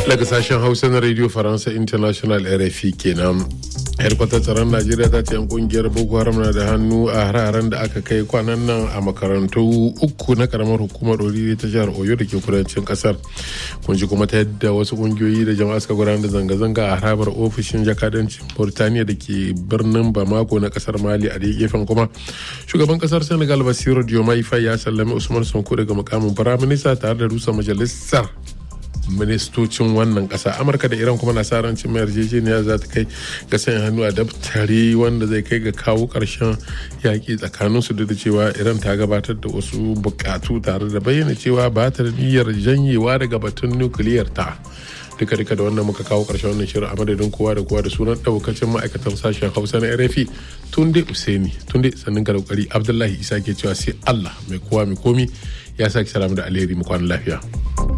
daga sashen hausa na radio faransa international rfi kenan hedkwatar tsaron najeriya ta ce yan kungiyar boko haram na da hannu a hararen da aka kai kwanan nan a makarantu uku na karamar hukumar oriri ta jihar oyo da ke kudancin kasar kun ji kuma ta yadda wasu kungiyoyi da jama'a suka gudanar da zanga-zanga a harabar ofishin jakadancin burtaniya da ke birnin bamako na kasar mali a da gefen kuma shugaban kasar senegal basiru diomaye faye ya sallami usman sonko daga mukamin firaminista tare da rusa majalisar ministocin wannan kasa amurka da iran kuma na sa ran cin yarjejeniya za ta kai ga sanya hannu a daftari wanda zai kai ga kawo karshen yaƙi tsakanin su da cewa iran ta gabatar da wasu bukatu tare da bayyana cewa ba ta da niyyar janyewa daga batun nukiliyar ta duka duka da wannan muka kawo karshen wannan shirin a madadin kowa da kowa da sunan daukacin ma'aikatan sashen hausa na rfi tunde usaini tunde sannin ga kokari abdullahi isa ke cewa sai allah mai kowa mai komi ya sake salamu da alheri mu kwana lafiya